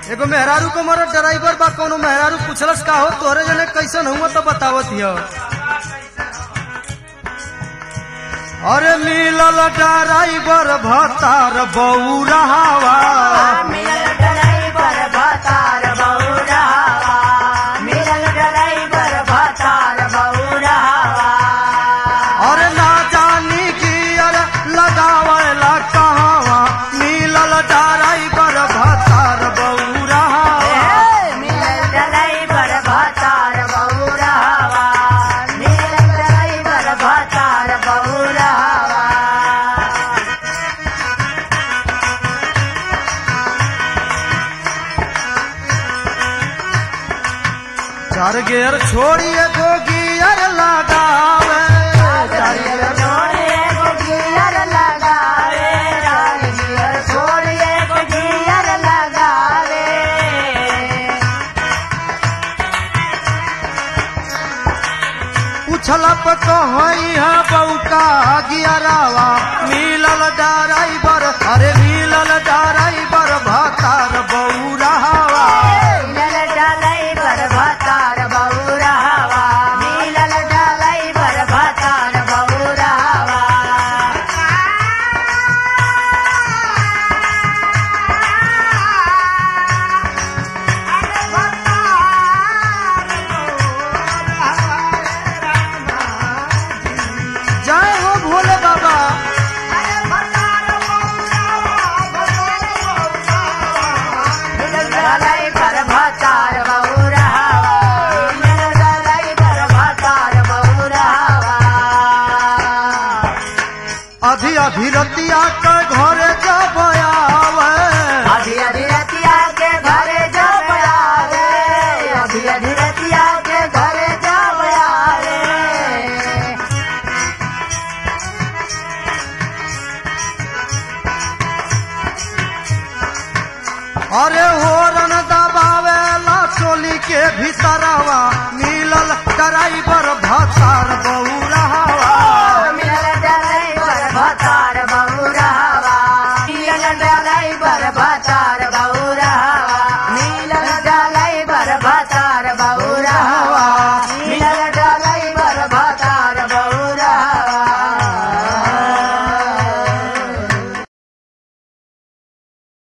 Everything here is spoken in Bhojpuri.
एगो मेहरारू को मरद ड्राइवर बा कोनो मेहरारू पूछलस का हो तोरे जने कैसन हुआ तो बतावत हिय अरे मिलल ड्राइवर भतार बौरावा मिलल ड्राइवर भतार बौरावा मिलल ड्राइवर भतार बौरावा अरे ना जानी की अरे लगावेला कहवा मिलल ड्राइवर भतार बौरावा मिलल ड्राइवर भतार बौरावा मिलल ड्राइवर भतार बौरावा चार गेर छोड़िए गो गियर लगावे चार गेर छोड़िए को गियर लगावे गियर छोड़िए को गियर लगावे उछला पे कहई है बौका गियरावा मिलल ड्राइवर अरे मिलल ड्राइवर भतार बौरावा मिलल ड्राइवर भतार बौरावा मिलल ड्राइवर भतार बौरावा जय हो भोले बाबा मिलल ड्राइवर भतार बौरावा मिलल ड्राइवर भतार बौरावा अभी अभी रतिया के घरे जब आवे अभी अभी रतिया के घरे जब आवे अभी अभी रतिया के घरे जब आवे अरे होरन दबावे ला चोली के भीतरवा मिलल ड्राइवर भतार बौरावा मिलल ड्राइवर भतार बौरावा मिलल ड्राइवर भतार बौरावा